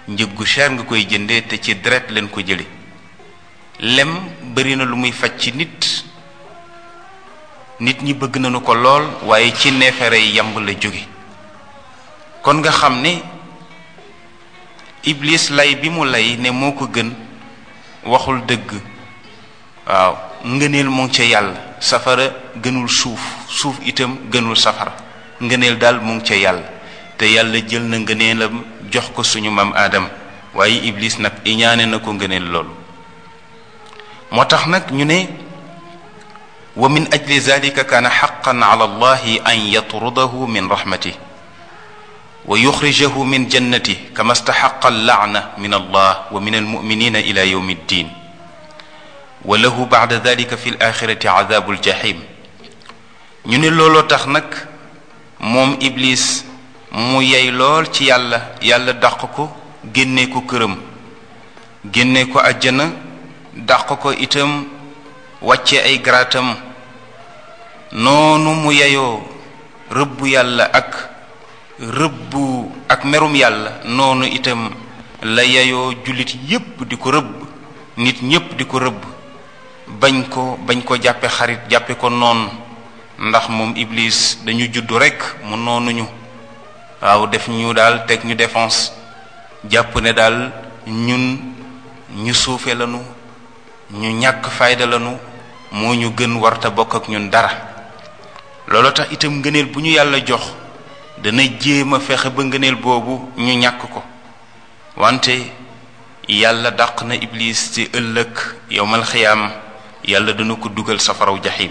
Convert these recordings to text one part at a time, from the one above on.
njëg gu cher nga koy jëndee te ci deret leen ko jële lem bari na lu muy faj ci nit nit ñi bëgg nañu ko lool waaye ci neefere yi yamb la jóge kon nga xam ne iblis lay bi mu lay ne moo ko gën waxul dëgg waaw ngëneel mu ngi ca yàlla safara gënul suuf suuf itam gënul safara ngëneel daal mu ngi ca yàlla te yàlla jël na ngëneelam jox ko suñu maam aadam waaye iblis nag iñaane na ko ngëneel loolu moo tax nag ñu ne wa min ajli zalika kaana xaqan ala allahi an yatrudahu min rahmatih wa yuxrijahu min jannati kama staxaqa allaana min allah wa min almuminina ila yawmi ddin wa lahu bacda dalika fi alaxirati cadabu aljahim ñu ne looloo tax nag moom iblis mu yey lool ci yàlla yàlla dàq ko génne ko këram génne ko àjjana dàq ko itam wàcce ay garaatam noonu mu yeyoo rëbbu yàlla ak rëbbu ak merum yàlla noonu itam la yeyoo jullit yépp di ko rëbb nit ñépp di ko rëbb bañ ko bañ ko jàppe xarit jàppe ko noonu ndax moom iblis dañu juddu rekk mu noonuñu waaw def ñu daal teg ñu défense jàpp ne daal ñun ñu suufe lanu ñu ñàkk fayda lanu moo ñu gën warta bokk ak ñun dara loolu tax itam ngëneel bu ñu yàlla jox dana jéem a fexe ba ngëneel boobu ñu ñàkk ko wante yàlla dàq na iblis ci ëllëg yowmal xiyaam yàlla dana ko dugal safaraw jaxim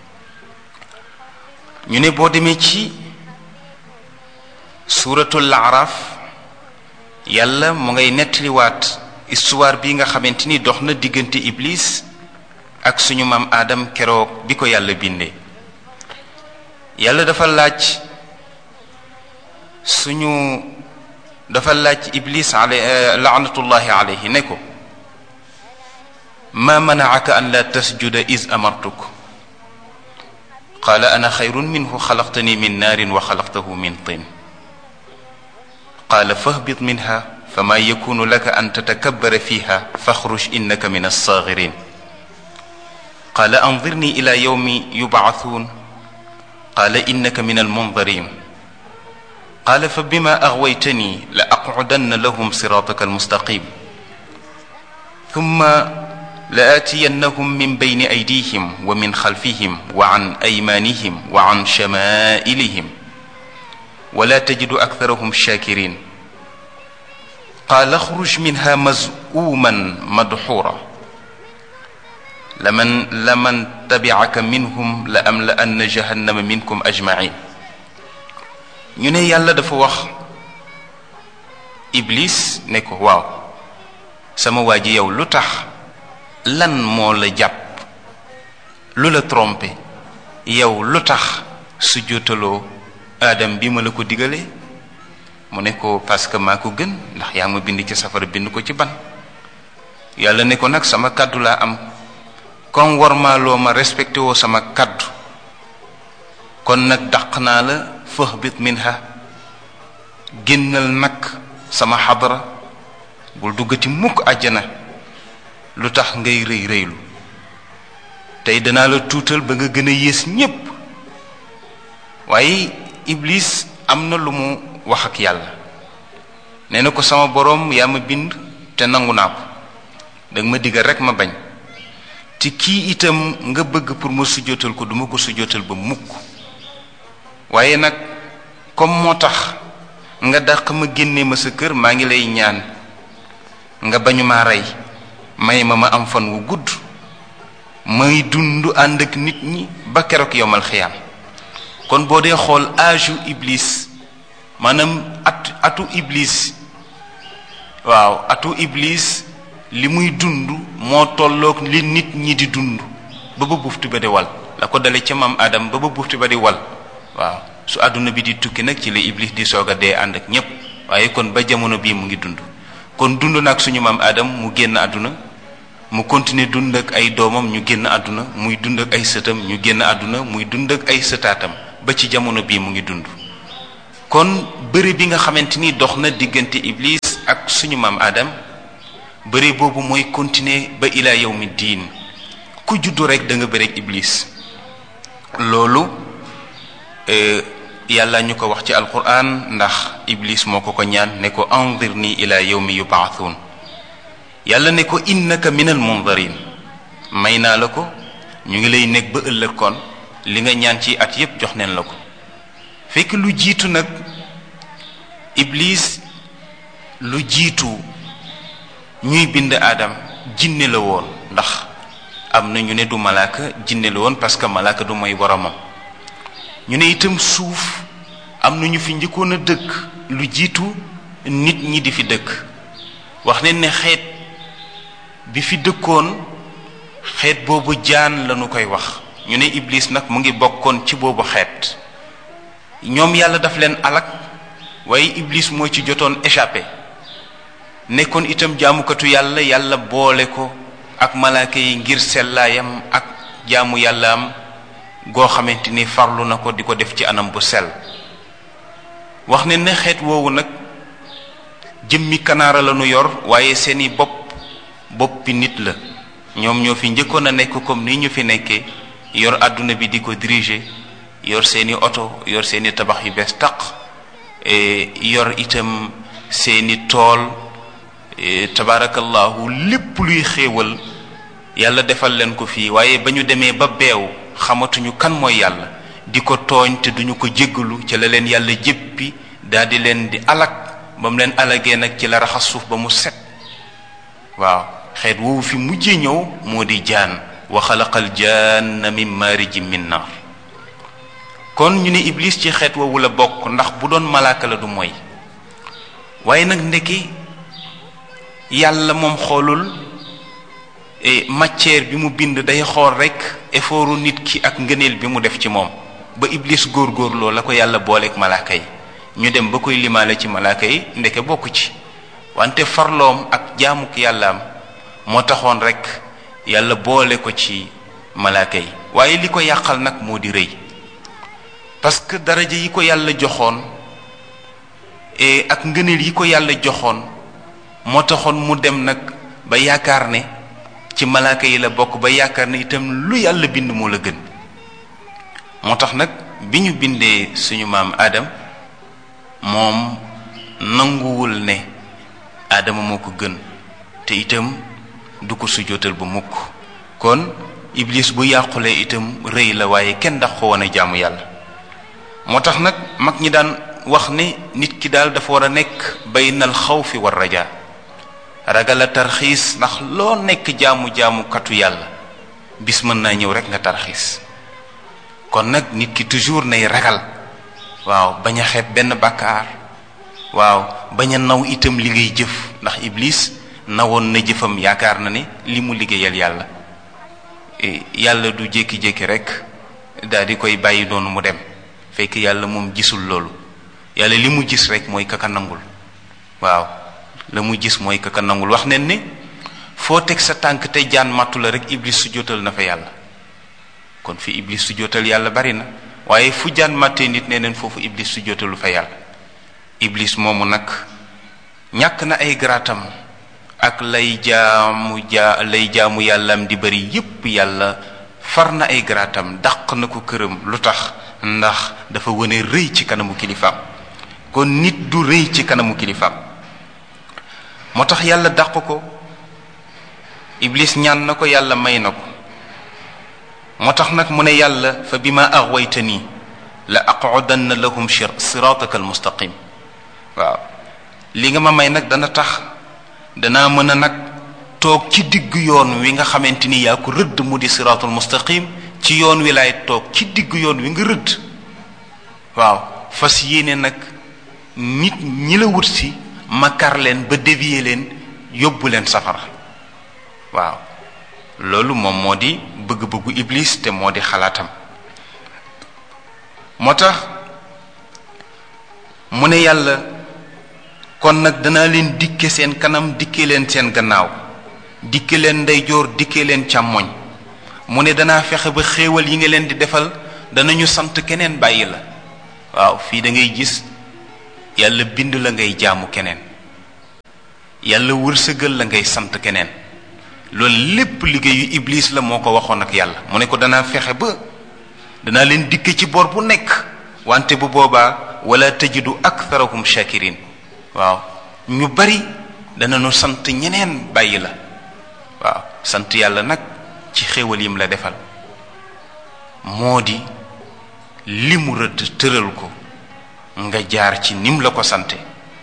ñu ne boo demee ci suuratul araf yàlla mu ngay nettaliwaat histoire bi nga xamante ni dox na diggante iblis ak suñu maam aadam keroog bi ko yàlla bindee yàlla dafa laaj suñu dafa laaj iblis ale laanatullahi alayhi ne ko ma manaaka an la tasjuda is amartuk qaala ana xayrun minhu xalaqtani min naarin wa xalaqtahu min tin qaala fahbit minha fama yakunu laka an tatakabbara fiha faxruj innaka min alsaagirin qaala andirni ila yawmi yubcathuun qaala innaka min almundarin qaala fa bima aghwaytani la aqcudanna lahum siraataka almustaqim thumma la aatiyannahum min bayni aydihim wa min xalfihim wa an aymaanihim wa an shamaa'ilihim wala tajidu aktharahum shakirin qaala axruj minha mazuuman madxuura laman laman tabicaka minhum la amla anna jahannama minkum ajmain ñu ne yàlla dafa wax iblis ne ko waaw sama waa ji yow lu tax lan moo la jàpp lu la trompé yow lu tax su jotaloo aadam bi ma la ko digalee mu ne ko parce que maa ko gën ndax yaa ma bind ci safara bind ko ci ban yàlla ne ko nag sama kàddu laa am comme war maa loo ma respecté woo sama kàddu kon nag dàq naa la fahbit minha génnal nag sama xadara bul duggati mukk àjjana lu tax ngay rëy rëylu tey danaa la tuutal ba nga gën a yées ñépp waaye iblis am na lu mu wax ak yàlla nee na ko sama boroom yaa ma bind te nangu naa ko danga ma digal rekk ma bañ te kii itam nga bëgg pour ma sujjóotal ko duma ko sujjóotal ba mukk waaye nag comme moo tax nga dàq ma génne ma sa kër maa ngi lay ñaan nga bañu ma rey may ma ma am fan wu gudd may dund ànd ak nit ñi ba keroog yomal xiyaam kon boo dee xool âge iblis maanaam at atu iblis waaw atu iblis li muy dund moo tolloog li nit ñi di dund ba ba buftu ba di wal la ko dale ca maam Adam ba ba buftu ba di wal waaw su àdduna bi di tukki nag ci la iblis di soog a dee ànd ak ñépp waaye kon ba jamono bii mu ngi dund kon dund nag suñu maam Adam mu génn àdduna mu continuer dund ak ay doomam ñu génn àdduna muy dund ak ay sëtam ñu génn àdduna muy dund ak ay sëtaatam ba ci jamono bii mu ngi dund kon bëri bi nga xamante ni dox na diggante iblis ak suñu maam Adam bëre boobu mooy continuer ba ila yawmi diin ku juddu rek da nga bëreeg iblis loolu yàlla ñu ko wax ci alquran ndax iblis moo ko ko ñaan ne ko andirni ila yawmi yubaathuun yàlla ne ko innaka min al mundarin may naa la ko ñu ngi lay nekk ba ëllëg kon li nga ñaan ci at yépp jox neen la ko fekk lu jiitu nag iblis lu jiitu ñuy bind aadam jinne la woon ndax am na ñu ne du malaaka jinne la woon parce que malaaka du mooy boromam ñu ne itam suuf am na ñu fi njëkkoon a dëkk lu jiitu nit ñi di fi dëkk wax ne ne xeet bi fi dëkkoon xeet boobu jaan lañu koy wax ñu ne iblis nag mu ngi bokkoon ci boobu xeet ñoom yàlla daf leen alak waaye iblis moo ci jotoon échappé nekkoon itam jaamukatu yàlla yàlla boole ko ak malaaka yi ngir sellaayam ak jaamu yàlla am goo xamante ni farlu na ko di ko def ci anam bu sell wax ne ne xeet woowu nag jëmmi kanaara la nu yor waaye seeni bopp boppi nit la ñoom ñoo fi njëkkoon a nekk comme ni ñu fi nekkee yor àdduna bi di ko diriger yor seeni oto yor seeni tabax yu bees taq yor itam seeni tool tabaarakallahu lépp luy xéewal yàlla defal leen ko fii waaye ba ñu demee ba beew xamatuñu kan mooy yàlla di ko tooñ te duñu ko jéggalu ci la leen yàlla jéppi daldi leen di alak ba mu leen alagee nag ci la raxas suuf ba mu set waaw xeet woowu fi mujjee ñëw moo di jaan wa xalaqal janna min maarijin min naar kon ñu ne iblis ci xeet woowu la bokk ndax bu doon malaaka la du mooy waaye nag ndeki yàlla moom xoolul matière bi mu bind day xool rekk effortu nit ki ak ngëneel bi mu def ci moom ba iblis góorgóorloo la ko yàlla booleeg malaaka yi ñu dem ba koy limaale ci malaaka yi ndeke bokk ci wante farloom ak jaamuk yàllaam moo taxoon rekk yàlla boole ko ci malaaka yi waaye li ko yàqal nag moo di rëy parce que daraja yi ko yàlla joxoon ak ngëneel yi ko yàlla joxoon moo taxoon mu dem nag ba yaakaar ne ci malaaka yi la bokk ba yaakaar ne itam lu yàlla bind moo la gën moo tax nag bi ñu bindee suñu maam Adam moom nanguwul ne Adama moo ko gën te itam du ko sujootal ba mukk kon iblis bu yàqulee itam rëy la waaye kenn ndax ko woon a jaamu yàlla moo tax nag mag ñi daan wax ne nit ki daal dafa war a nekk baynal xawfi war rajaa ragal a tarxiis ndax loo nekk jaamu-jaamu katu yàlla bis mën naa ñëw rek nga tarxiis kon nag nit ki toujours nay ragal waaw bañ a xeeb benn bàkkaar waaw bañ a naw itam li ngay jëf ndax iblis nawoon na jëfam yaakaar na ne li mu liggéeyal yàlla yàlla du jékki-jékki rek daal di koy bàyyi noonu mu dem fekk yàlla moom gisul loolu yàlla li mu gis rek mooy kaka nangul waaw la mu gis mooy kaka nangul wax nen ne foo teg sa tànk te jaan màttu la rek iblis su jotal na fa yàlla kon fi iblis su jotal yàlla bari na waaye fu jaan màttee nit ne neen foofu iblis su jotalu fa yàlla iblis moomu nag ñàkk na ay garaatam ak lay jaamu jaa lay jaamu yàllam di bari yépp yàlla far na ay garaatam dàq na ko këram lu tax ndax dafa wane rëy ci kanamu kilifaam kon nit du rëy ci kanamu kilifaam moo tax yàlla dàq ko iblis ñaan na ko yàlla may na ko moo tax nag mu ne yàlla fa bi ma axwaytani la aqudanna lahum sirataka almustaqim waaw li nga ma may nag dana tax danaa mën a nag toog ci digg yoon wi nga xamante ni yaa ko rëdd mu di siratul mustaqim ci yoon wi laay toog ci digg yoon wi nga rëdd waaw fas yéene nag nit ñi la wut si ma kar leen ba dévier leen yóbbu leen safara waaw loolu moom moo di bëgg-bëggu iblis te moo di xalaatam moo tax mu ne yàlla kon nag danaa leen dikke seen kanam dikke leen seen gannaaw dikke leen ndeyjoor dikke leen càmmoñ mu ne danaa fexe ba xéewal yi nga leen di defal danañu sant keneen bàyyi la waaw fii da ngay gis yàlla bind la ngay jaamu keneen yàlla wërsëgal la ngay sant keneen loolu lépp liggéeyu iblis la moo ko waxoon ak yàlla mu ne ko danaa fexe ba danaa leen dikk ci bor bu nekk wante bu boobaa wala tajidu aktharahum shakirin waaw ñu bari danañu sant ñeneen bàyyi la waaw sant yàlla nag ci xéewal yim la defal moo di li mu rëdd tëral ko nga jaar ci nim la ko sante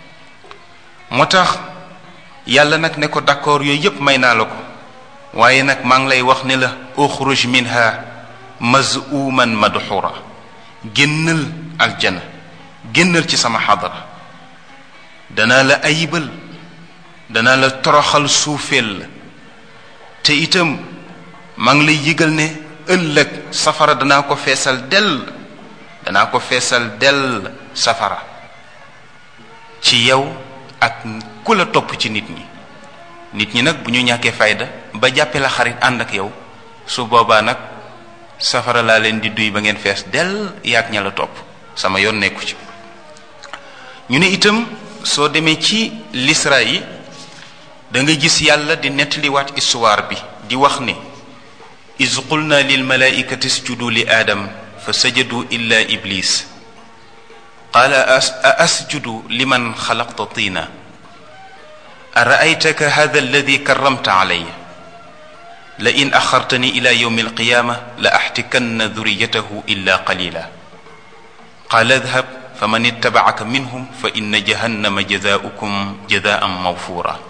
moo tax yàlla nag ne ko d'accord yooyu yépp may naa la ko waaye nag maa ngi lay wax ne la uxruj minha mazuman madxura génnal aljana génnal ci sama xadara danaa la ayibal danaa la toroxal suufeel la te itam maa ngi lay yëgal ne ëllëg safara danaa ko feesal dell danaa ko feesal dell safara ci yow ak ku la topp ci nit ñi nit ñi nag bu ñu ñàkkee fayda ba jàppe la xarit ànd ak yow su boobaa nag safara laa leen di duy ba ngeen fees dell yaag ña la topp sama yoon nekku ci ñu ne itam soo demee ci lisra yi da nga gis yàlla di nettaliwaat histoire bi di wax ne iz qulna lil malaikati isjudu li aadam fa sajadu illa iblis qaala a asjudu liman xalaqta tiina araaytaka hada alladi karamta alaya la in axartani ila yowmi alqiyama la axtikanna duriyatahu illa qalila qaala adhab faman ittabacaka minhum fa inna jahannama jazaaukum jazaan mawfura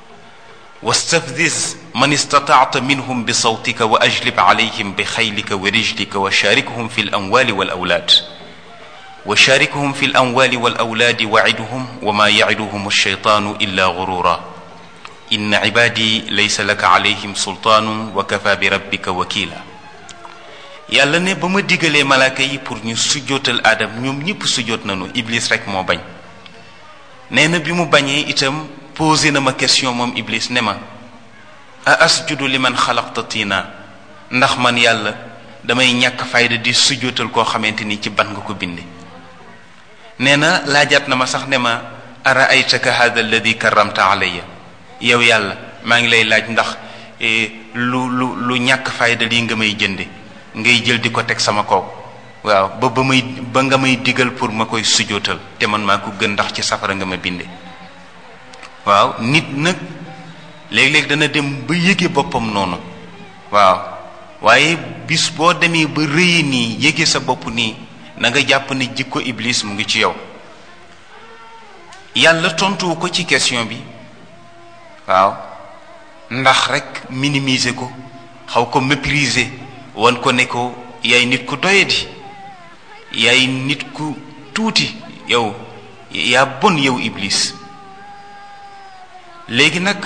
واستفزز من استطعت منهم بصوتك واجلب عليهم بخيلك ورجلك وشاركهم في الاموال والاولاد وشاركهم في الاموال والاولاد وعدهم وما يعدهم الشيطان الا غرورا ان عبادي ليس لك عليهم سلطان وكفى بربك وكيلا yàlla ne ba ma digalee malaaka yi pour ñu sujjootal aadam ñoom ñëpp sujjoot nañu iblis rek moo bañ nee na bi mu bañee itam posé na ma question moom iblis ne ma a asjudu li man xalaqta tiina ndax man yàlla damay ñàkk fayda di sujjootal koo xamante ni ci ban nga ko binde nee na laajaat na ma sax ne ma ara aytaka hada alladi karamta alayya yow yàlla maa ngi lay laaj ndax lu lu lu ñàkk fayda lii nga may jënde ngay jël di ko teg sama kaw waaw ba ba may ba nga may digal pour ma koy sujjootal te man maa ko gën ndax ci safara nga ma binde waaw nit nag léeg-léeg dana dem ba yëge boppam noonu waaw waaye bis boo demee ba rëyi nii yëge sa bopp nii na nga jàpp ne jikko iblis mu ngi ci yow yàlla tontuwu ko ci question bi waaw ndax rek minimiser ko xaw ko mépriser wan ko ne ko yaay nit ku doyadi yaay nit ku tuuti yow yaa bon yow iblis léegi nag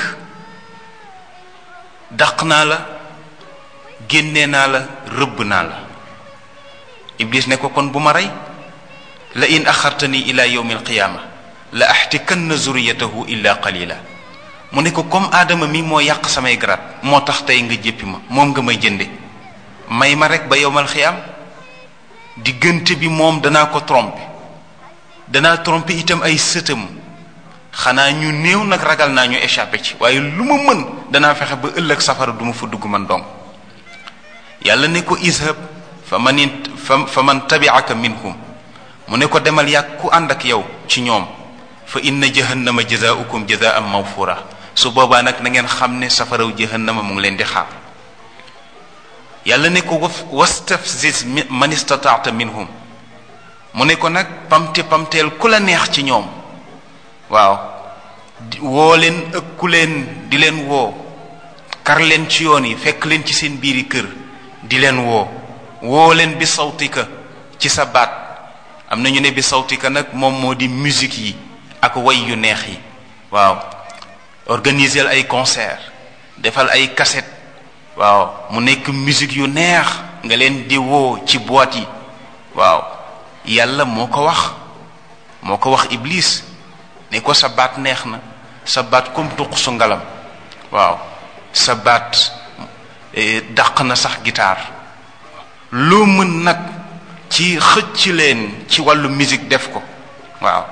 dàq naa la génne naa la rëbb naa la iblis ne ko kon bu ma rey la in axartani ila yowmi alqiyaama la axtikanna zuriyatahu illa qalila mu ne ko comme aadama mi moo yàq samay garaat moo tax tey nga jéppi ma moom nga may jënde may ma rek ba yowmal xiyaam diggante bi moom danaa ko tromper danaa tromper itam ay sëtam xanaa ñu néew nag ragal naa ñu échappé ci waaye lu ma mën danaa fexe ba ëllëg safara du ma fa dugg man dong yàlla ne ko ishab fa man fa fa man tabiaka minhum mu ne ko demal yàgg ku ànd ak yow ci ñoom fa inna jahannama jazaaukum jazaan mawfura su boobaa nag na ngeen xam ne safaraw jahannama mu ngi leen di xaar yàlla ne ko wastafziz man istataata minhum mu ne ko nag pamte pamteel ku la neex ci ñoom waaw woo leen ëkku leen di leen woo kar leen ci yoon yi fekk leen ci seen biiri kër di leen woo woo leen bi sawtika ci sa baat am na ñu ne bi sawtika nag moom moo di musique yi ak way yu neex yi waaw organiser ay concert defal ay cassette waaw mu nekk musique yu neex nga leen di woo ci boîte yi waaw yàlla moo ko wax moo ko wax iblis ne ko sa baat neex na sa baat comme tuq su ngalam waaw sa baat dàq na sax guitare loo mën nag ci xëcc leen ci wàllu musique def ko waaw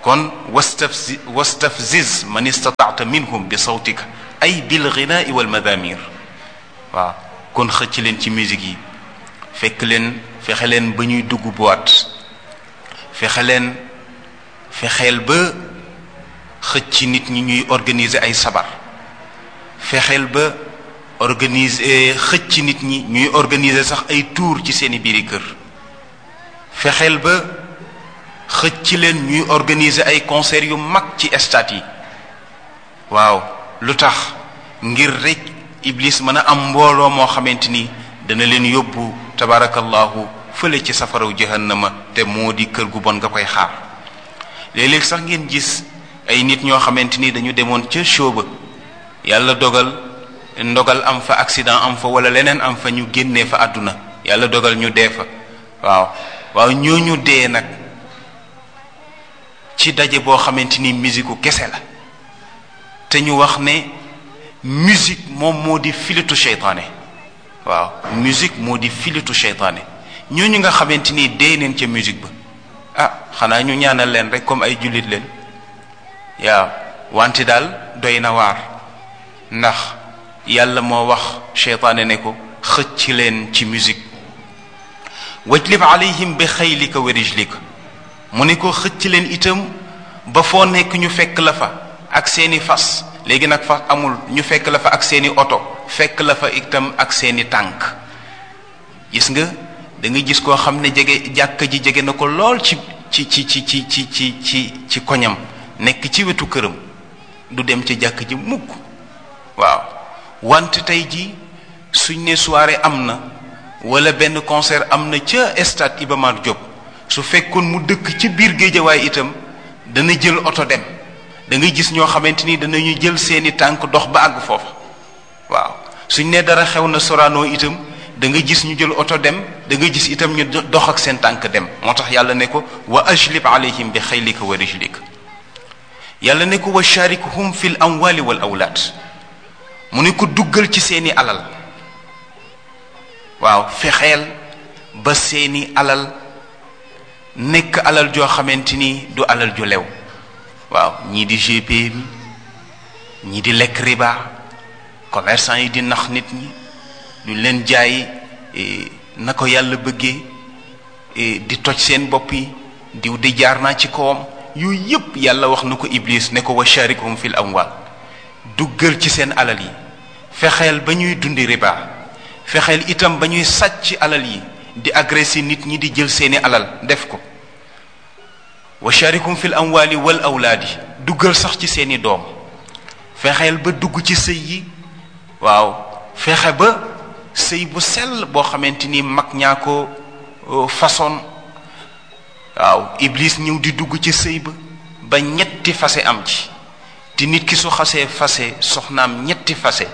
kon wastafzi wastafziz man istataata minhum bi sawtika ay bil ghinaai wal madamir waaw kon xëcc leen ci musique yi fekk leen fexe leen ba ñuy dugg boîte fexe leen fexeel ba xëcc nit ñi ñuy organiser ay sabar fexeel ba organiser xëcc nit ñi ñuy organiser sax ay tour ci seeni biiri kër fexeel ba xëcc leen ñuy organiser ay concert yu mag ci stade yi waaw lu tax ngir rek iblis mën a am mbooloo moo xamante ni dana leen yóbbu tabarakallahu fële ci safaraw jahannama te moo di kër gu bon nga koy xaar léeg-léeg sax ngeen gis ay nit ñoo xamante ni dañu demoon ca show ba yàlla dogal ndogal am fa accident am fa wala leneen am fa ñu génnee fa àdduna yàlla dogal ñu dee fa waaw waaw ñooñu dee nag ci daje boo xamante ni musique kese la te ñu wax ne musique moom moo di filitu seytaane waaw musique moo di filitu seytaane ñooñu nga xamante ni dee neen ca musique ba ah xanaa ñu ñaanal leen rek comme ay jullit leen waaw wante daal doy na waar ndax yàlla moo wax seytaane ne ko xëcc leen ci musique wajlib alayhim bi xaylika wa rijlika mu ne ko xëcc leen itam ba foo nekk ñu fekk la fa ak seeni fas léegi nag fas amul ñu fekk la fa ak seeni oto fekk la fa itam ak seeni tànk gis nga da nga gis koo xam ne jege jàkka ji jege na ko lool ci ci ci ci ci ci ci ci ci koñam nekk ci wetu këram du dem ci jàkk ji mukk waaw wante tey ji suñ ne soirée am na wala benn concert am na ca stade Iba Mar Diop su fekkoon mu dëkk ci biir géejawaay itam dana jël oto dem da ngay gis ñoo xamante ni danañu jël seeni tànk dox ba àgg foofa waaw suñ ne dara xew na Sorano itam da nga gis ñu jël oto dem da nga gis itam ñu dox ak seen tànk dem moo tax yàlla ne ko wa ajlib alayhim bi xaylika wa rijlika yàlla ne ko wa sharikuhum fi l amwali wal awlaad mu ne ko duggal ci seeni alal waaw fexeel ba seeni alal nekk alal joo xamante ni du alal ju lew waaw ñii di GP bi ñii di lekk riba commerçant yi di nax nit ñi duñ leen jaay na ko yàlla bëggee di toj seen bopp yi diw di jaar naa ci kawam yooyu yépp yàlla wax na ko iblis ne ko wa sharikhum fil amwal duggal ci seen alal yi fexeel ba ñuy dundi riba fexeel itam ba ñuy sàcc alal yi di agressé nit ñi di jël seeni alal def ko wa sharikum fil amwali wal awlaadi duggal sax ci seeni doom fexeel ba dugg ci sëy yi waaw fexe ba sëy bu sell boo xamante ni mag ñaa ko façon waaw iblis ñëw di dugg ci sëy ba ba ñetti fase am ci te nit ki su xasee fase soxnaam ñetti fase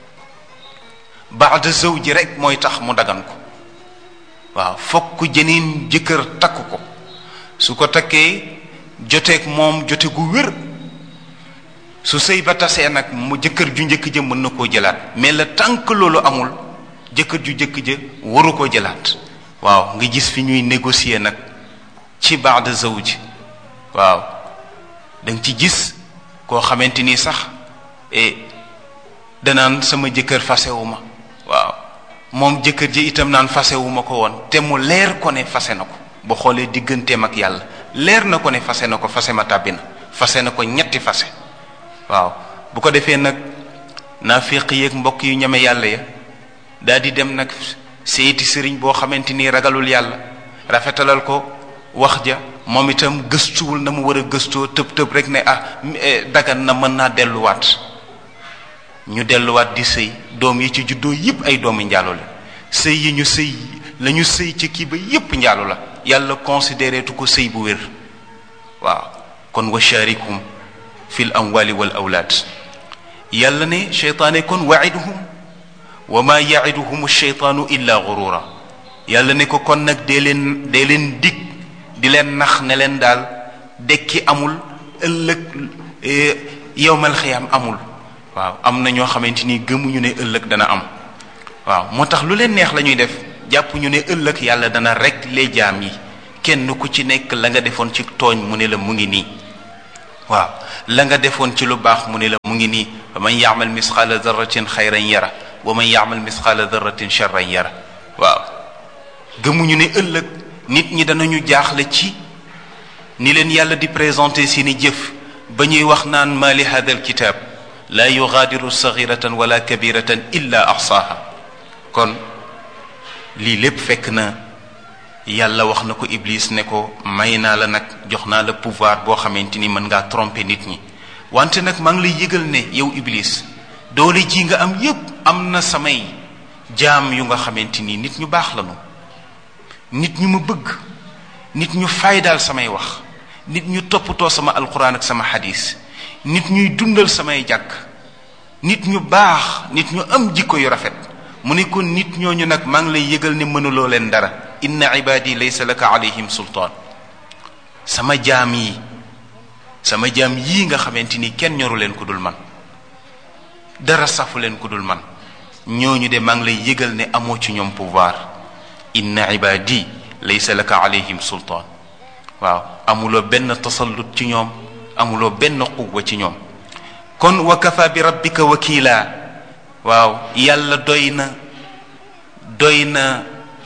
baada zawji rek mooy tax mu dagan ko waaw fokk jeneen jëkkër takk ko su ko takkee joteeg moom jote gu wér su sëy ba tasee nag mu jëkkër ju njëkk ja mën na koo jëlaat mais le tant que loolu amul jëkkër ju njëkk ja waru koo jëlaat waaw nga gis fi ñuy négocier nag ci baada zawji waaw da nga ci gis koo xamante ni sax e danaan sama jëkkër fasewu ma waaw moom jëkkër ji itam naan fasewu ma ko woon te mu leer ko ne fase na ko ba xoolee digganteem ak yàlla leer na ko ne fase na ko fase ma tàbbi na fase na ko ñetti fase waaw bu ko defee nag naafiq yeeg mbokk yu ñeme yàlla ya daal di dem nag seeti sëriñ boo xamante ni ragalul yàlla rafetalal ko wax ja moom itam gëstuwul na mu war a gëstoo tëb tëb rek ne ah dagan na mën naa delluwaat ñu delluwaat di sëy doom yi ci juddoo yépp ay doomu njaalo la sëy yi ñu sëy la ñu sëy ci kii ba yépp njaalo la yàlla considéré tu ko sëy bu wér waaw kon wa sharikum fil amwali wal awlaad yàlla ne cheytaane kon waiduhum wa ma yaiduhum cheytaanu illa gurura yàlla ne ko kon nag dee leen dee leen dig di leen nax ne leen daal dekki amul ëllëg yowmal xiyaam amul waaw am na ñoo xamante ni gëmuñu ne ëllëg dana am waaw moo tax lu leen neex la ñuy def jàpp ñu ne ëllëg yàlla dana rek les jaam yi kenn ku ci nekk la nga defoon ci tooñ mu ne la mu ngi nii waaw la nga defoon ci lu baax mu ne la mu ngi nii wa man yaamal misqaala darratin xayran yara wa man yaamal misqaala darratin charran yara waaw gëmuñu ne ëllëg nit ñi danañu jaaxle ci ni leen yàlla di présenté seeni jëf ba ñuy wax naan ma li hada alkitab laa yugaadiru saxiratan wala kabiratan illa axsaaha kon lii lépp fekk na yàlla wax na ko iblis ne ko may naa la nag jox naa la pouvoir boo xamante ni mën ngaa tromper nit ñi wante nag maa ngi lay yëgal ne yow iblis doole ji nga am yépp am na samay jaam yu nga xamante ni nit ñu baax lañu nit ñu ma bëgg nit ñu faydaal samay wax nit ñu toppatoo sama alquran ak sama xadis nit ñuy dundal samay jàkk nit ñu baax nit ñu am jikko yu rafet mu ne kon nit ñooñu nag maa ngi lay yëgal ne mënuloo leen dara inna ibadi laysa laka alayhim sultaan sama jaam yi sama jaam yii nga xamante ni kenn ñoru leen ku dul man dara safu leen ku dul man ñooñu de maa ngi lay yëgal ne amoo ci ñoom pouvoir inna ibadi laysa laka alayhim sultaan waaw amuloo benn tasallut ci ñoom amuloo benn quwwa ci ñoom kon wa kafa bi rabbika wakila waaw yàlla doy na doy na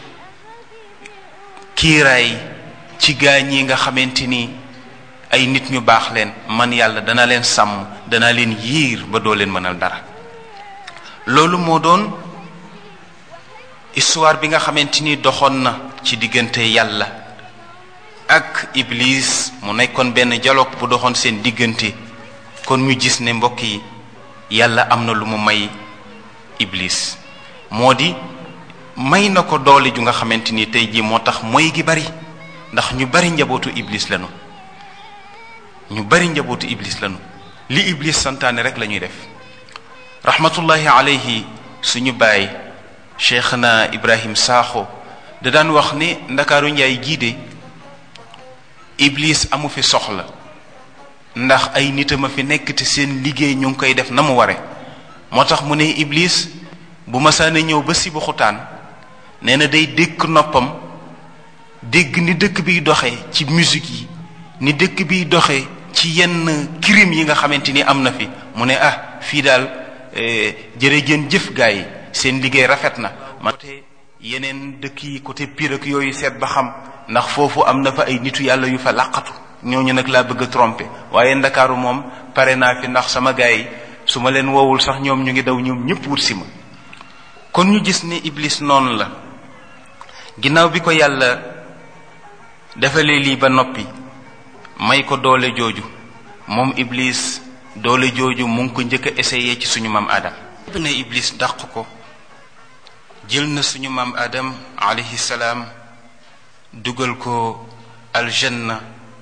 kiiraay ci gaañ yi nga xamante ni ay nit ñu baax leen man yàlla dana leen sàmm dana leen yiir ba doo leen mënal dara loolu moo doon histoire bi nga xamante ni doxoon na ci diggante yàlla ak iblis mu nekkoon benn dialogue bu doxoon seen diggante kon ñu gis ne mbokk yi yàlla am na lu mu may iblis moo di may na ko doole ju nga xamante ni tey jii moo tax mooy gi bari ndax ñu bari njabootu iblis lañu ñu bari njabootu iblis lañu li iblis santaane rek la ñuy def rahmatullahi alayhi suñu baay cheikhna ibrahim saaxo da daan wax ne ndakaaru njaay jiide iblis amu fi soxla ndax ay nitam a fi nekk te seen liggéey ñu ngi koy def na mu ware moo tax mu ne iblis bu masaana ñëw ba si bu xutaan nee na day dékk noppam dégg ni dëkk biy doxee ci musique yi ni dëkk biy doxee ci yenn crime yi nga xamante ni am na fi mu ne ah fii daal jërëjën jëf gaa yi seen liggéey rafet na ma côté yeneen dëkk yi côté Pire ak yooyu seet ba xam ndax foofu am na fa ay nitu yàlla yu fa làqatu ñooñu nag laa bëgg a tromper waaye ndakaaru moom pare naa fi ndax sama gaa yi su ma leen woowul sax ñoom ñu ngi daw ñoom ñëpp wut si ma kon ñu gis ne iblis noonu la ginnaaw bi ko yàlla defalee lii ba noppi may ko doole jooju moom iblis doole jooju mu ngi ko njëkk a essayé ci suñu maam adam ne iblis dàq ko jël na suñu maam adam alayhi salaam dugal ko aljanna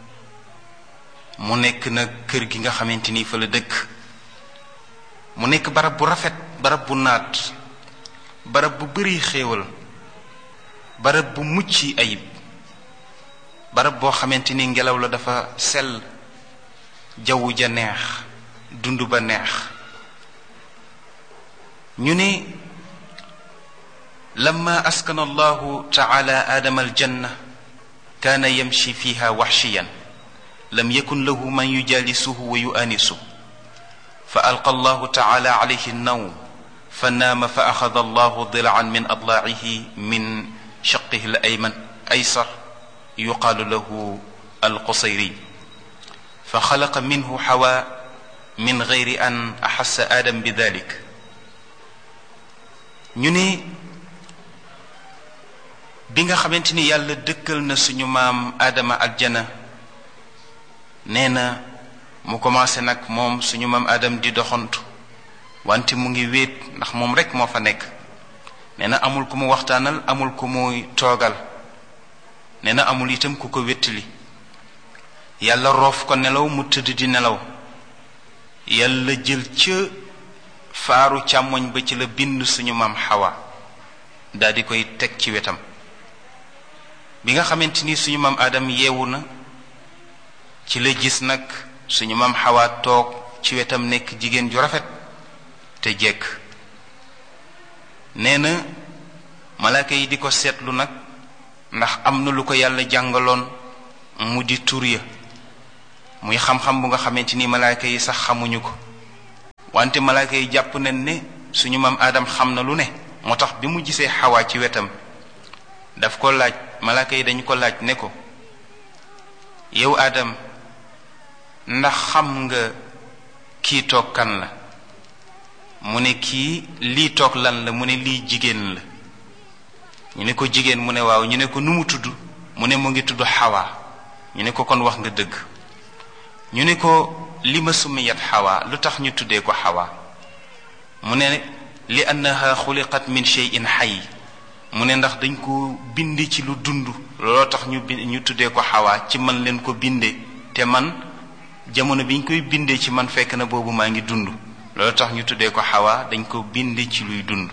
mu nekk nag kër gi nga xamante ni fa la dëkk mu nekk barab bu rafet barab bu naat barab bu bari xéewal barab bu mucc ayib barab boo xamante ni ngelaw la dafa sell jaww ja neex dund ba neex ñu ne lamma askana allahu taala aadama aljanna kaana yamshi fiha waxshiyan lam yakun lahu man yujalisuhu wa yuanisu fa alqa allahu taala alayhi annawm فنام فأخذ الله ضلعا من أضلاعه من شقه الأيمن أيسر يقال له القصيري فخلق منه حواء من غير أن أحس آدم بذلك ñu ne bi nga xamante ni yàlla dëkkal na suñu maam Adama aljana nee na mu commencé nag moom suñu maam Adam di doxantu wante mu ngi wéet ndax moom rek moo fa nekk nee na amul ku mu waxtaanal amul ku muy toogal nee na amul itam ku ko wéttali yàlla roof ko nelaw mu tëdd di nelaw yàlla jël ca faaru càmmoñ ba ci la bind suñu maam xawa daal di koy teg ci wetam bi nga xamante ni suñu maam Adam yeewu na ci la gis nag suñu maam xawa toog ci wetam nekk jigéen ju rafet te jekk nee na malaaka yi di ko seetlu nag ndax am na lu ko yàlla jàngaloon mu di tur ya muy xam-xam bu nga xamante ni malaaka yi sax xamuñu ko wante malaaka yi jàpp nañ ne suñu maam aadam xam na lu ne moo tax bi mu gisee xawaa ci wetam daf ko laaj malaaka yi dañu ko laaj ne ko yow aadam ndax xam nga kii toog kan la mu ne kii lii toog lan la mu ne lii jigéen la ñu ne ko jigéen mu ne waaw ñu ne ko nu mu tudd mu ne mu ngi tudd xawaa ñu ne ko kon wax nga dëgg ñu ne ko li ma sumiyat xawaa lu tax ñu tuddee ko xawaa mu ne li annaha xuliqat min cheyin xay mu ne ndax dañ ko bind ci lu dund looloo tax ñu bind ñu tuddee ko xawaa ci man leen ko bindee te man jamono bi ñu koy bindee ci man fekk na boobu maa ngi dund loolu tax ñu tuddee ko xawaa dañ ko bind ci luy dund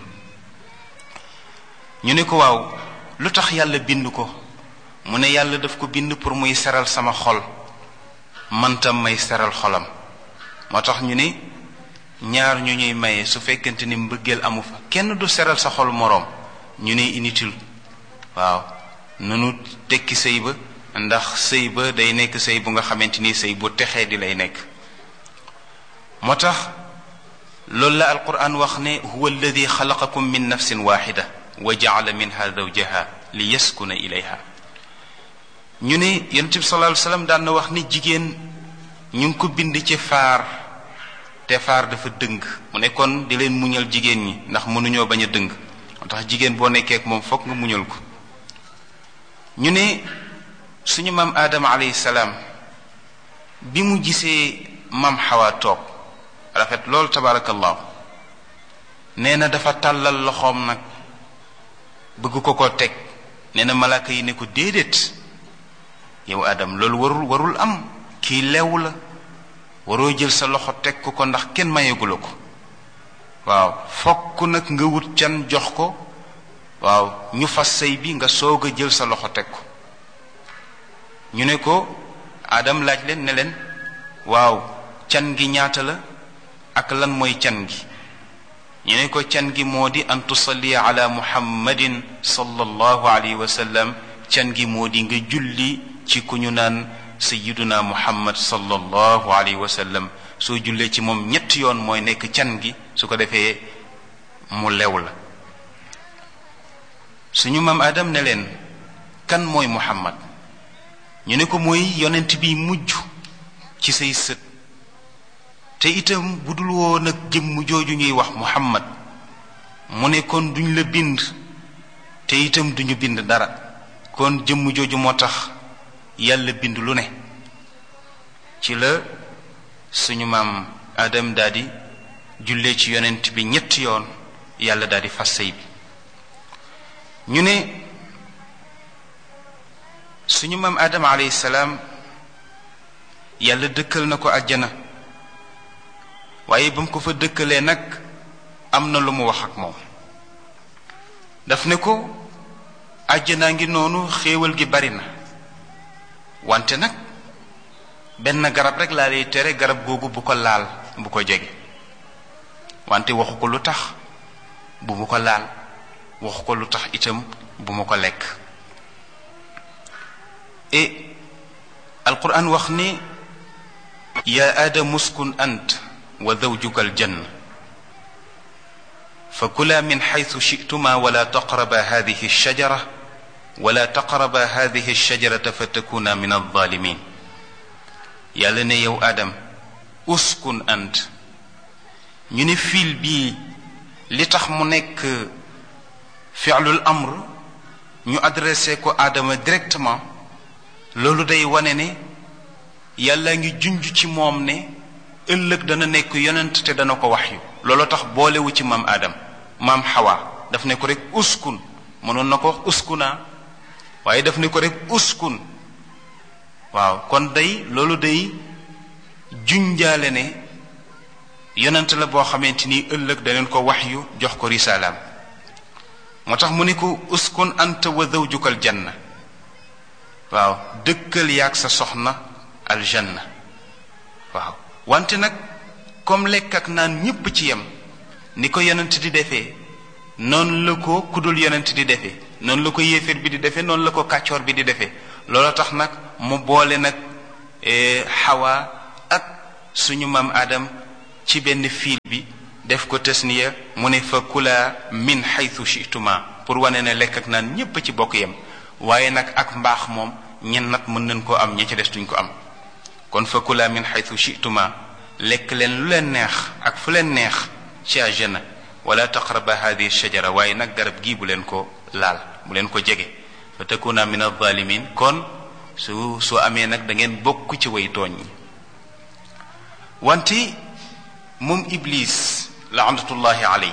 ñu ne ko waaw lu tax yàlla bind ko mu ne yàlla daf ko bind pour muy seral sama xol man tam may seral xolam moo tax ñu ne ñaar ñu ñuy maye su fekkente ni mbëggeel amu fa kenn du seral sa xol moroom ñu ne inutile waaw nanu tekki sëy ba ndax sëy ba day nekk sëy bu nga xamante ni sëy bu texee di lay nekk moo tax loolu la alquran wax ne huwa alladi xalaqakum min nafsin waxida wa jaala minha zawjaha li yaskuna ilayha ñu ne yonent bi sallallahu alayhi wasallam daan na wax ni jigéen ñu ngi ko bind ci faar te faar dafa dëng mu ne kon di leen muñal jigéen ñi ndax mënuñoo bañ a dëng moo tax jigéen boo nekkee ak moom fokk nga muñal ko ñu ne suñu maam aadama alayhi salaam bi mu gisee maam xawaa toog rafet loolu tabarakallahu nee na dafa tàllal loxoom nag bëgg ko ko teg nee na malaaka yi ne ko déedéet yow adam loolu warul warul am kii lew la waroo jël sa loxo teg ko ko ndax kenn mayegula ko waaw fokk nag nga wut can jox ko waaw ñu fas sëy bi nga soog a jël sa loxo teg ko ñu ne ko adam laaj leen ne leen waaw can gi ñaata la ak lan mooy can gi ñu ne ko can gi moo di an tusalli ala muhammadin sallallahu alayhi wa sallam can gi moo di nga julli ci ku ñu naan sayiduna muhammad sallallahu alayhi wa sallam soo jullee ci moom ñetti yoon mooy nekk can gi su ko defee mu lew la suñu maam adam ne leen kan mooy muhammad ñu ne ko mooy yonent bi mujj ci say sët te itam bu dul woon ak jëmm jooju ñuy wax muhammad mu ne kon duñ la bind te itam duñu bind dara kon jëmm jooju moo tax yàlla bind lu ne ci la suñu maam adam daldi jullee ci yonent bi ñetti yoon yàlla daldi fas sëy bi ñu ne suñu maam adam alayhi salaam yàlla dëkkal na ko àjjana waaye ba mu ko fa dëkkalee nag am na lu mu wax ak moom daf ne ko àjjanaa ngi noonu xéewal gi bari na wante nag benn garab rek laa lay tere garab googu bu ko laal bu ko jege wante waxu ko lu tax bu mu ko laal waxu ko lu tax itam bu mu ko lekk et alquran wax ni ya aadamu uskun ant wa zawjuka aljanna فكلا من حيث شئتما ولا تقربا هذه الشجرة ولا تقربا هذه الشجرة فتكونا من الظالمين يا لنا يو آدم اسكن أنت ñu ne fil bii li tax mu nekk fi'lul amr ñu adressé ko aadama directement loolu day wane ne yàlla ngi junj ci moom ne ëllëg dana nekk yonent te dana ko wax yu loolu tax boolewu ci maam aadam maam xawa daf ne ko rek uskun mënoon na ko wax uskuna waaye daf ne ko rek uskun waaw kon day loolu day junjaale ne yonent la boo xamante ni ëllëg daneen ko wax yu jox ko risalaam moo tax mu ne ko uskun anta wa zawjuka aljanna waaw dëkkal yaag sa soxna aljanna waaw wante nag comme lekk ak naan ñépp ci yem ni ko yonent di defee noonu la ko kudul yonent di defee noonu la ko yéeféer bi di defee noonu la ko kàccoor bi di defee loolu tax nag mu boole nag xawa ak suñu maam Adam ci benn fiil bi def ko tasniya mu ne fa kula min xaytu chituma pour wane ne lekk ak naan ñépp ci bokk yem waaye nag ak mbaax moom ñen nat mën nañ koo am ña ci des duñ ko am kon fa kula min xaytu chituma lekk leen lu leen neex ak fu leen neex ci àjjana wala taqraba hadihi shajara waaye nag garab gii bu leen ko laal bu leen ko jege fa takuna min alzalimin kon su su amee nag da ngeen bokk ci way tooñ ñi wante moom iblis laanatullahi aley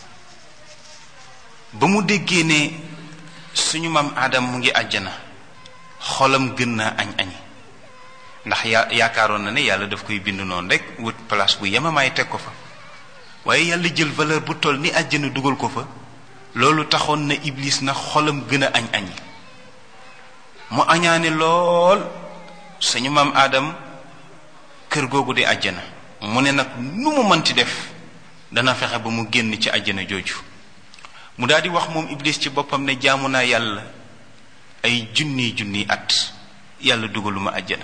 ba mu déggee ne suñu maam aadam mu ngi àjjana xolam gën naa añ añi ndax ya yaakaaroon na ne yàlla daf koy bind noonu rek wut place bu yemamaay teg ko fa waaye yàlla jël valeur bu toll ni àjjana dugal ko fa loolu taxoon na iblis na xolam gën a añ añi mu añaane lool suñu maam aadam kër googu di àjjana mu ne nag nu mu mënti def dana fexe ba mu génn ci àjjana jooju mu daal di wax moom iblis ci boppam ne jaamu naa yàlla ay junni junni at yàlla dugaluma àjjana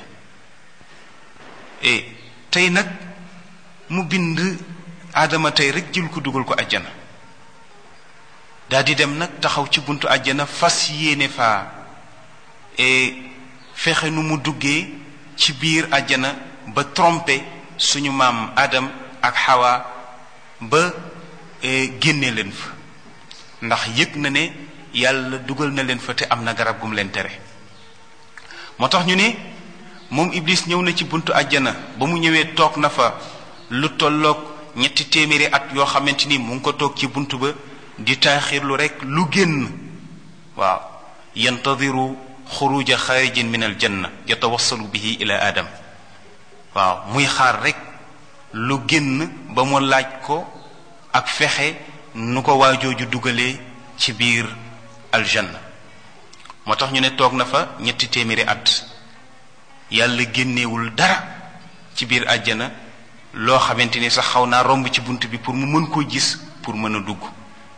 e tey nag mu bind aadama tey rek jël ko dugal ko àjjana daal di dem nag taxaw ci buntu àjjana fas yéene faa e fexe nu mu duggee ci biir àjjana ba trompé suñu maam Adam ak Hawa ba génne leen fa ndax yëg na ne yàlla dugal na leen fa te am na garab gum leen tere moo tax ñu ne moom Iblis ñëw na ci buntu àjjana ba mu ñëwee toog na fa lu tolloog ñetti téeméeri at yoo xamante ni mu ngi ko toog ci buntu ba di taaxirlu rek lu génn waaw yantadiru xuruja xaarijin min aljanna yatawassalu bihi ila adam waaw muy xaar rek lu génn ba mu laaj ko ak fexe nu ko waajooju dugalee ci biir aljanna moo tax ñu ne toog na fa ñetti téeméeri at yàlla génnewul dara ci biir àjjana loo xamante ni sax xaw naa romb ci bunt bi pour mu mën koo gis pour mën a dugg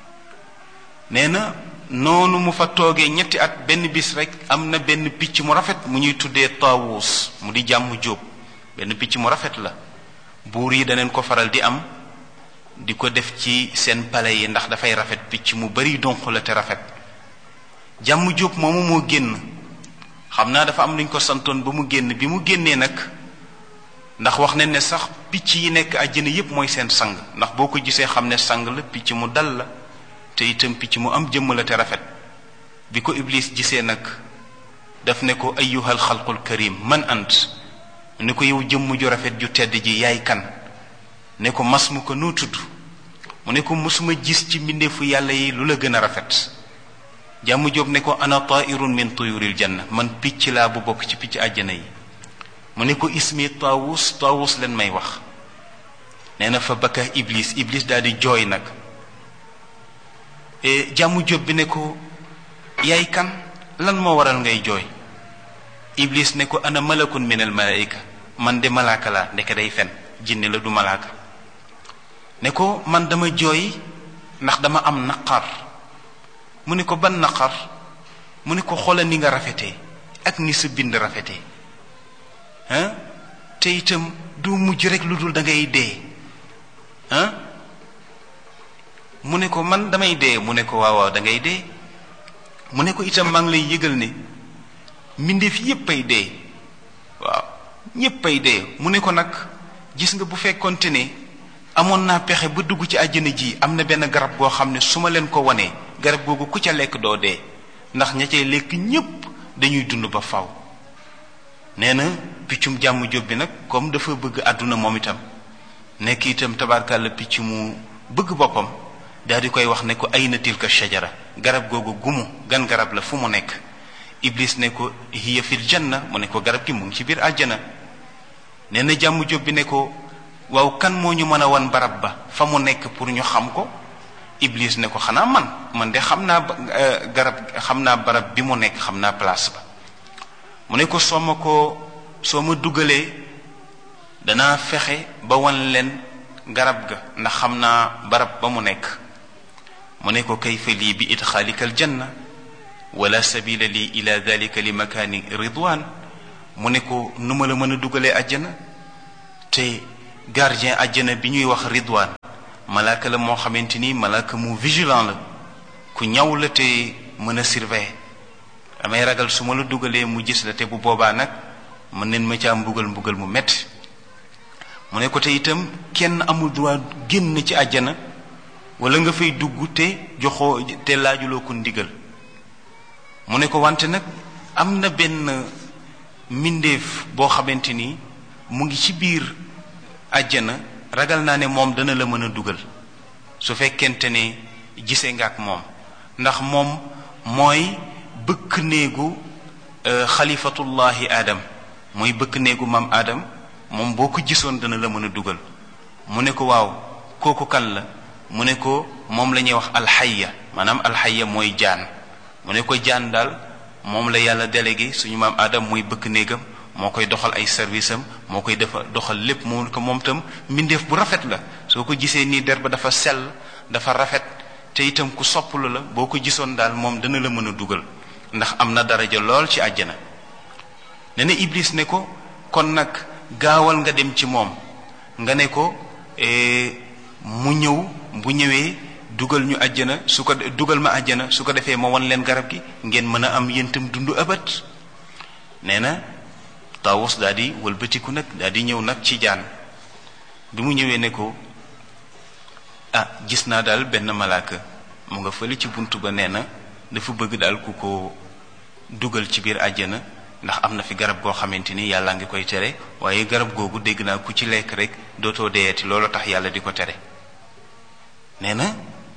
nee na noonu mu fa toogee ñetti at benn bis rek am na benn picc mu rafet mu ñuy tuddee taawuus mu di jàmm jóob benn picc mu rafet la buur yi daneen ko faral di am di ko def ci seen pale yi ndax dafay rafet picc mu bari donq la te rafet jàmm jóob moomu moo génn xam naa dafa am luñ ko santoon ba mu génn bi mu génnee nag ndax wax nañ ne sax picc yi nekk àjjana yépp mooy seen sang ndax boo ko gisee xam ne sang la picc mu dal la te itam picc mu am jëmm la te rafet bi ko iblis gisee nag daf ne ko ayyuhal xalqul karim man ant ne ko yow jëmm ju rafet ju tedd ji yaay kan ne ko mas mu ko noo tudd mu ne ko mosuma gis ci mbindeefu yàlla yi lu la gën a rafet jàmm jóob ne ko ana tairun min tuyuril janna man picc laa bu bokk ci picc àjjana yi mu ne ko ismi taawus taawus leen may wax nee na fa bakka iblis iblis daal di jooy nag jàmm jóob bi ne ko yaay kan lan moo waral ngay jooy iblis ne ko ana malakun min al malaika man de malaaka laa ndeke day fen jinne la du malaaka ne ko man dama jooy ndax dama am naqar mu ne ko ban naqar mu ne ko xoolal ni nga rafetee ak ni sa bind rafetee ah te itam du mujj rek lu dul da ngay dee ah mu ne ko man damay dee mu ne ko waaw waaw da ngay dee mu ne ko itam maa ngi lay yëgal ne mbindeef yépp ay dee waaw ñépp ay dee mu ne ko nag gis nga bu fekkonte ne amoon naa pexe ba dugg ci àjjana ji am na benn garab goo xam ne su ma leen ko wanee garab googu ku ca lekk doo dee ndax ña cay lekk ñépp dañuy dund ba faw nee na piccum jàmm jóg bi nag comme dafa bëgg àdduna moom itam nekk itam tabarkàlla picc mu bëgg boppam daal di koy wax ne ko ay na tilka shajara garab googu gumu gan garab la fu mu nekk iblis ne ko hiya fil janna mu ne ko garab gi mu ngi ci biir àjjana nee na jàmm jóg bi ne ko waaw kan moo ñu mën a wan barab ba fa mu nekk pour ñu xam ko iblis ne ko xanaa man man de xam naa garab xam naa barab bi mu nekk xam naa place ba mu ne ko soo ma ko soo ma dugalee danaa fexe ba wan leen garab ga ndax xam naa barab ba mu nekk mu ne ko kayfa lii bi idxaalika aljanna wala sabila lii ila dalika li makaani ridwan mu ne ko nu ma la mën a dugalee àjjana te gardien àjjana bi ñuy wax ridwaan malaaka la moo xamante ni malaaka mu vigilant la ku ñaw la te mën a surveiller damay ragal su ma la dugalee mu gis la te bu boobaa nag mën neen ma caa mbugal mbugal mu metti mu ne ko te itam kenn amul droit génn ci àjjana wala nga fay dugg te joxoo te laajuloo ko ndigal mu ne ko wante nag am na benn mbindeef boo xamante ni mu ngi ci biir àjjana ragal naa ne moom dana la mën a dugal su fekkente ne gisee nga ak moom ndax moom mooy bëkk néegu xalifatullahi adam mooy bëkk néegu maam adam moom boo ko gisoon dana la mën a dugal mu ne ko waaw kooku kan la mu ne ko moom la ñuy wax alxaya maanaam alxaya mooy jaan mu ne ko jaan daal moom la yàlla délégué suñu maam adam mooy bëkk néegam moo koy doxal ay service am moo koy defa doxal lépp mu ko moom tam mbindeef bu rafet la soo ko gisee nii der ba dafa sell dafa rafet te itam ku sopplu la boo ko gisoon daal moom dana la mën a dugal ndax am na daraja lool ci àjjana ne na iblis ne ko kon nag gaawal nga dem ci moom nga ne ko mu ñëw bu ñëwee dugal ñu àjjana su ko dugal ma àjjana su ko defee ma wan leen garab gi ngeen mën a am yéntam dund abat nee na Taawus daal di wëlbatiku nag daal di ñëw nag ci jaan bi mu ñëwee ne ko ah gis naa daal benn malaaka mu nga fële ci bunt ba nee na dafa bëgg daal ku ko dugal ci biir àjjana ndax am na fi garab goo xamante ni yàlla ngi koy tere waaye garab googu dégg naa ku ci lekk rek dootoo deeyati loolu tax yàlla di ko tere nee na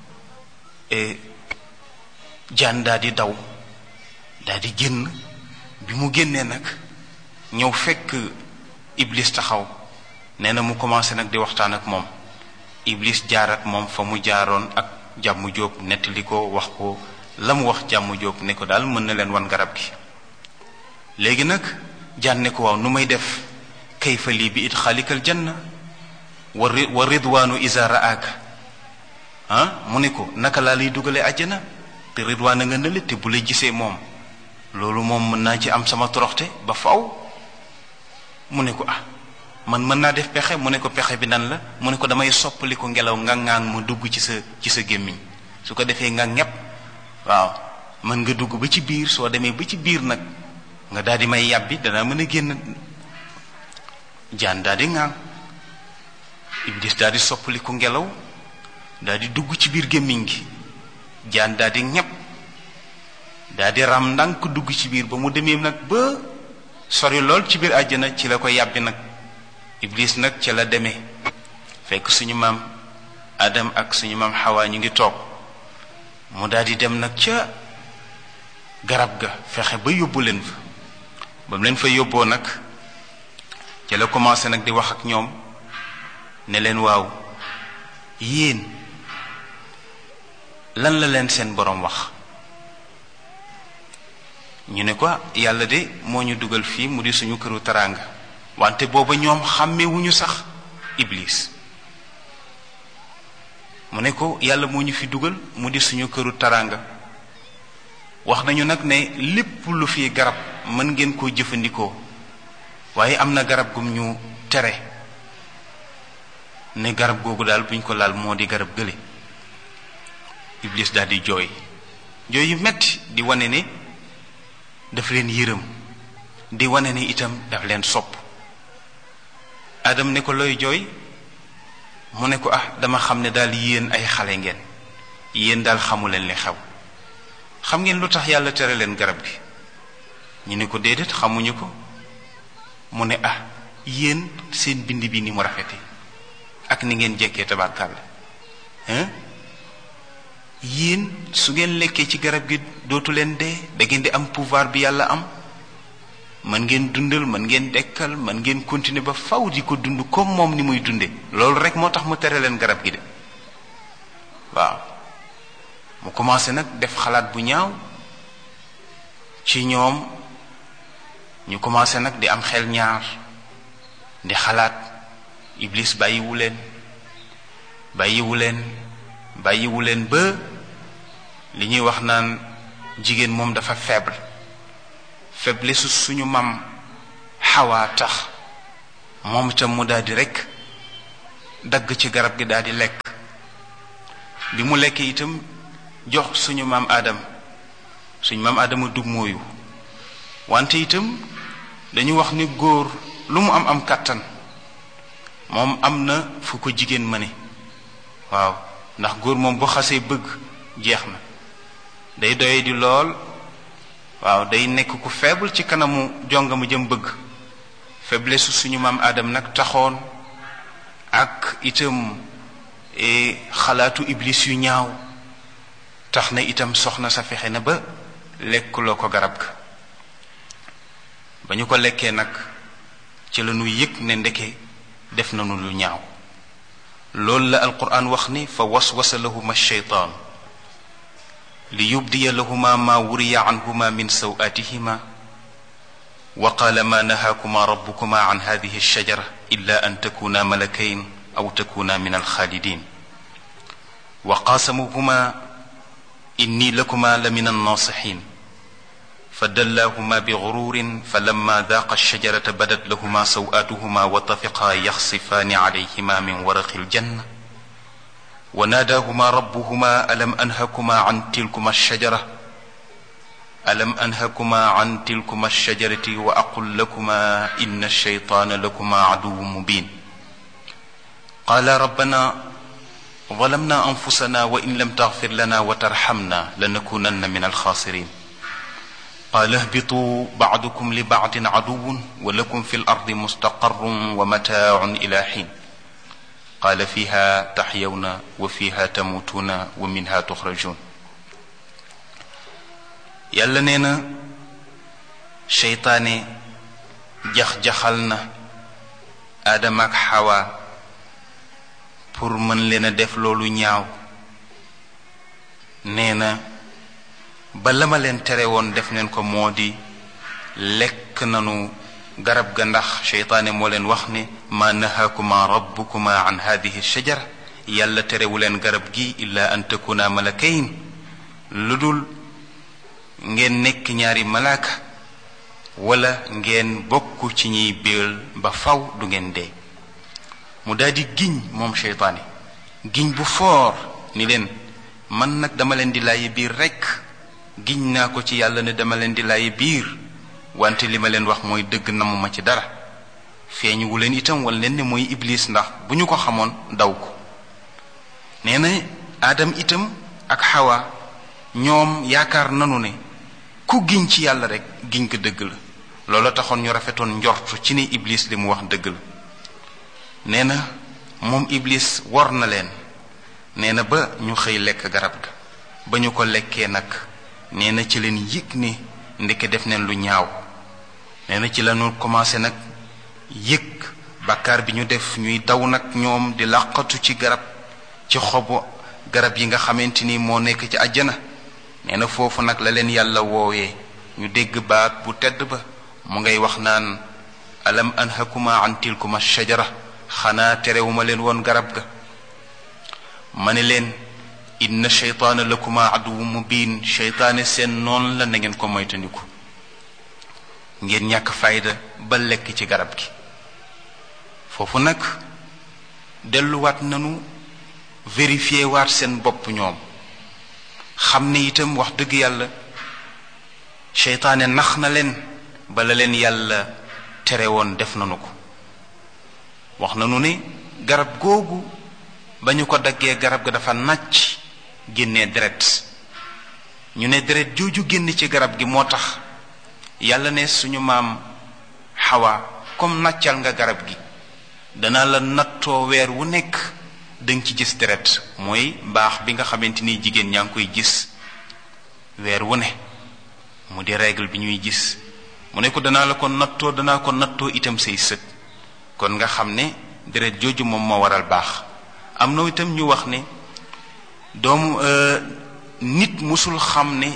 jaan daa di daw daa di génn bi mu génnee nag ñëw fekk iblis taxaw nee na mu commencé nag di waxtaan ak moom iblis jaar ak moom fa mu jaaroon ak jàmm jóob nettali ko wax ko la mu wax jàmm jóob ne ko daal mën na leen wan garab gi léegi nag jaan ne ko waaw nu may def kayfa lii bi it xaalikal janna wa wa ridwaanu isa raaka ah mu ne ko naka laa lay dugalee àjjana te ridwaan a nga nële te bu la gisee moom loolu moom mën naa ci am sama toroxte ba faw mu ne ko ah man mën naa def pexe mu ne ko pexe bi nan la mu ne ko damay soppali ko ngelaw nga ŋaang ma dugg ci sa ci sa gémmiñ su ko defee nga ñepp waaw mën nga dugg ba ci biir soo demee ba ci biir nag nga daal di may yàbbi danaa mën a génn jaan daal di ŋaang iblis daal di soppali ko ngelaw daal di dugg ci biir gémmiñ gi jaan daal di ñepp daal di ram ndànk dugg ci biir ba mu demee nag ba sori lool ci biir àjjana ci la ko yàbbi nag iblis nag ca la demee fekk suñu maam adam ak suñu maam xawaa ñu ngi toog mu daal di dem nag ca garab ga fexe ba yóbbu leen fa ba mu leen fa yóbboo nag ca la commencé nag di wax ak ñoom ne leen waaw yéen lan la leen seen boroom wax ñu ne ko yàlla de moo ñu dugal fii mu di suñu këru taraanga wante booba ñoom xàmmewuñu sax iblis mu ne ko yàlla moo ñu fi dugal mu di suñu këru taraanga wax nañu nag ne lépp lu fi garab mën ngeen koo jëfandikoo waaye am na garab gum ñu tere ne garab googu daal buñ ko laal moo di garab gële iblis daal di jooy jooy yu metti di wane ne daf leen yërëm di wane ne itam daf leen sopp adam ne ko looy jooy mu ne ko ah dama xam ne daal yéen ay xale ngeen yéen daal xamu leen li xew xam ngeen lu tax yàlla tere leen garab gi ñu ne ko déedéet xamuñu ko mu ne ah yéen seen bind bi ni mu rafete ak ni ngeen jekkee tabarkàlla hein yéen su ngeen lekkee ci garab gi dootu leen dee da ngeen di am pouvoir bi yàlla am mën ngeen dundal mën ngeen dekkal mën ngeen continuer ba faw di ko dund comme moom ni muy dunde loolu rek moo tax mu tere leen garab gi de waaw mu commencé nag def xalaat bu ñaaw ci ñoom ñu commencé nag di am xel ñaar di xalaat iblis bàyyiwu leen bàyyiwu leen bàyyiwu leen ba li ñuy wax naan jigéen moom dafa faible faiblesse suñu mam xawaa tax moom itam mu daal di rekk dagg ci garab gi daal di lekk bi mu lekkee itam jox suñu maam aadam suñu maam aadama dug mooyu wante itam dañu wax ni góor lu mu am am kàttan moom am na fu ko jigéen mëne waaw ndax góor moom bu xasee bëgg jeex na day doye di lool waaw day nekk ku faible ci kanamu jonga mu jëm bëgg faiblesse suñu maam aadam nag taxoon ak itam xalaatu iblis yu ñaaw tax na itam soxna sa fexe na ba lekkuloo ko garab ga ba ñu ko lekkee nag ci la ñu yëg ne ndeke def nañu lu ñaaw loolu la alquran wax ni fa waswasa lahuma sheytaan li yubdiya lahuma ma wuriya anhuma min sawatihima wa qaala ma nahaakuma rabbukuma an hadihi alshajara illa an takuna malakayn aw takuna min alxaalidin wa qaasamuhuma inni lakuma la min annasixin فدلاهما بغرور فلما ذاقا الشجرة بدت لهما سوآتهما وطفقا يخصفان عليهما من ورق الجنة وناداهما ربهما ألم أنهكما عن تلكما الشجرة ألم أنهكما عن تلكما الشجرة وأقل لكما إن الشيطان لكما عدو مبين قال ربنا ظلمنا أنفسنا وإن لم تغفر لنا وترحمنا لنكونن من الخاسرين قال اهبطوا بعضكم لبعض عدو ولكم في الارض مستقر ومتاع الى حين قال فيها تحيون وفيها تموتون ومنها تخرجون yàlla nee na seytaane jax-jaxal na aadama ak xawa pour mën leen a def loolu ñaaw nee na ba la ma leen tere woon def neen ko moo di lekk nanu garab ga ndax seytaane moo leen wax ne ma nahaakuma rabbukuma an hadihi shajara yàlla terewu leen garab gi illa an takuna malakayn lu dul ngeen nekk ñaari malaaka wala ngeen bokk ci ñiy béel ba faw du ngeen dee mu daldi giñ moom seytaane giñ bu foor ni leen man nag dama leen di laayi biir rekk giñ naa ko ci yàlla ne dama leen di laayi biir wante li ma leen wax mooy dëgg namuma ci dara feeñu wu leen itam wala leen ne mooy iblis ndax bu ñu ko xamoon daw ko nee na aadam itam ak xawa ñoom yaakaar nanu ne ku giñ ci yàlla rek giñ ko dëgg la loola taxoon ñu rafetoon njortu ci ne iblis li mu wax dëgg la nee na moom iblis wor na leen nee na ba ñu xëy lekk garab ga ba ñu ko lekkee nag nee na ci leen yëg ne ndeke def neen lu ñaaw nee na ci lañu commencé nag yëg bàkkaar bi ñu def ñuy daw nag ñoom di làqatu ci garab ci xobu garab yi nga xamante ni moo nekk ci àjjana nee na foofu nag la leen yàlla woowee ñu dégg baat bu tedd ba mu ngay wax naan alam anhakuma an tilkuma shajara xanaa terewuma leen woon garab ga ma ne leen inna sheytaana lakuma aduwu mubin sheytaane seen noon la na ngeen ko moytandiku ngeen ñàkk fayda ba lekk ci garab gi foofu nag delluwaat nanu vérifier waat seen bopp ñoom xam ne itam wax dëgg yàlla seytaane nax na leen bala leen yàlla tere woon def nanu ko wax nanu ne garab googu ba ñu ko daggee garab ga dafa nàcc génnee deret ñu ne deret jooju génn ci garab gi moo tax yàlla ne suñu maam xawa comme nàccal nga garab gi dana la nattoo weer wu nekk danga ci gis deret mooy baax bi nga xamante ni jigéen ñaa ngi koy gis weer wu ne mu di règle bi ñuy gis mu ne ko danaa la ko nattoo danaa ko nattoo itam say sët kon nga xam ne deret jooju moom moo waral baax am na itam ñu wax ne doomu nit musul xam ne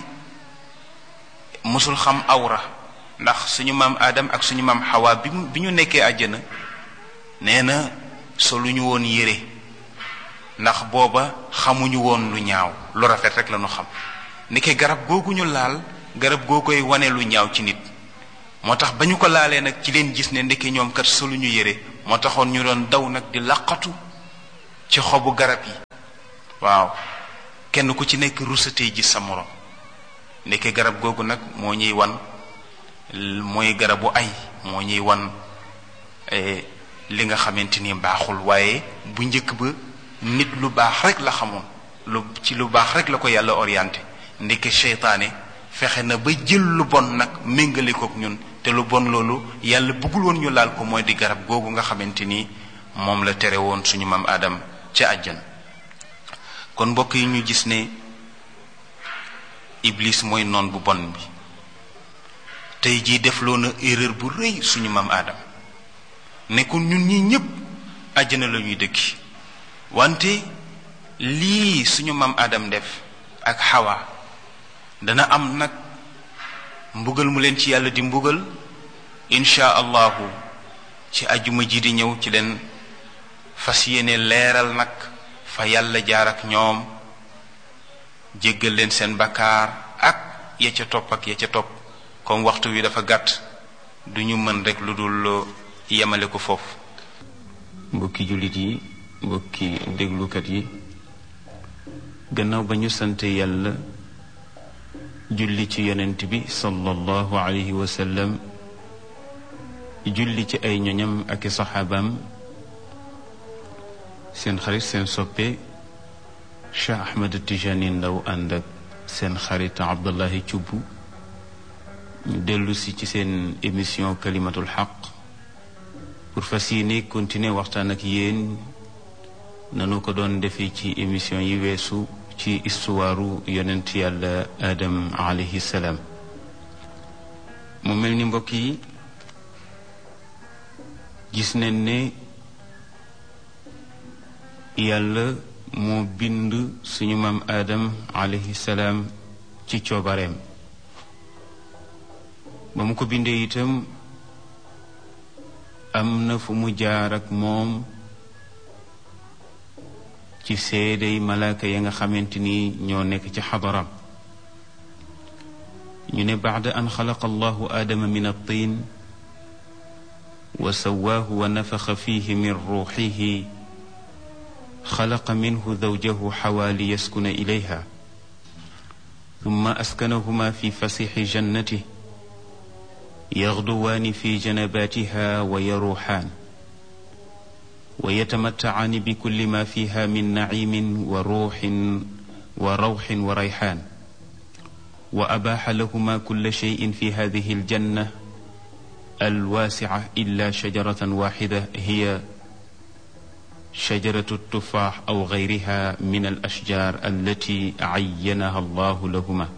musul xam awra ndax suñu maam Adam ak suñu maam Xawa bi bi ñu nekkee àjjana nee na solu ñu woon yére ndax booba xamuñu woon lu ñaaw lu rafet rek la ñu xam ndeke garab googu ñu laal garab goo koy wane lu ñaaw ci nit moo tax ba ñu ko laalee nag ci leen gis ne ndekki ñoom kat solu ñu yére moo taxoon ñu doon daw nag di laqatu ci xobu garab yi waaw kenn ku ci nekk rusatee gis sa morom ndekki garab googu nag moo ñuy wan mooy garabu ay moo ñuy wan li nga xamante ni baaxul waaye bu njëkk ba nit lu baax rek la xamoon lu ci lu baax rek la ko yàlla orienté ndeke seytaane fexe na ba jël lu bon nag méngale kook ñun te lu bon loolu yàlla bëggul woon ñu laal ko mooy di garab googu nga xamante ni moom la tere woon suñu maam Adam ca àjjan kon mbokk yi ñu gis ne Iblis mooy noon bu bon bi tey jii defloo na erreur bu rëy suñu maam Adam nekkul ñun ñi ñépp àjjana la ñuy dëkki wante lii suñu maam Adam def ak Hawa dana am nag mbugal mu leen ci yàlla di mbugal insha allahu ci ajuma ji di ñëw ci leen fas yéene leeral nag fa yàlla jaar ak ñoom jéggal leen seen bakkaar ak ya ca topp ak ya ca topp comme waxtu wi dafa gàtt du ñu mën rek lu dul yemale ko foofu mbokki jullit yi mbokki déglukat yi gannaaw ba ñu sant yàlla julli ci yonent bi sallallahu alayhi wa sallam julli ci ay ñoñam ak i saxaabaam seen xarit seen soppe Cheikh Ahmed Tijani Ndaw ànd ak seen xarit Abdullahi Cubb ñu dellu si ci seen émission kalimatul xaq pour fas yéene continuer waxtaan ak yéen nanu ko doon defee ci émission yi weesu ci istuwaaru yonent yàlla Adam alayhi salaam mu mel ni mbokk yi gis nañ ne yàlla moo bind suñu maam Adam alayhi salaam ci coobareem ba mu ko bindee itam am na fu mu jaar ak moom ci seedey malaaka ya nga xamante ni ñoo nekk ci xadaram ñu ne baada an xalaqa allahu aadama min altin wa sawaahu wa nafaxa fihi min ruuxihi xalaqa minhu zawjahu xawaa li yaskuna ilayha ثم أسكنهما في فسيح جنته يغدوان في جنباتها ويروحان ويتمتعان بكل ما فيها من نعيم وروح وروح وريحان وأباح لهما كل شيء في هذه الجنة الواسعة إلا شجرة واحدة هي شجرة التفاح أو غيرها من الأشجار التي عينها الله لهما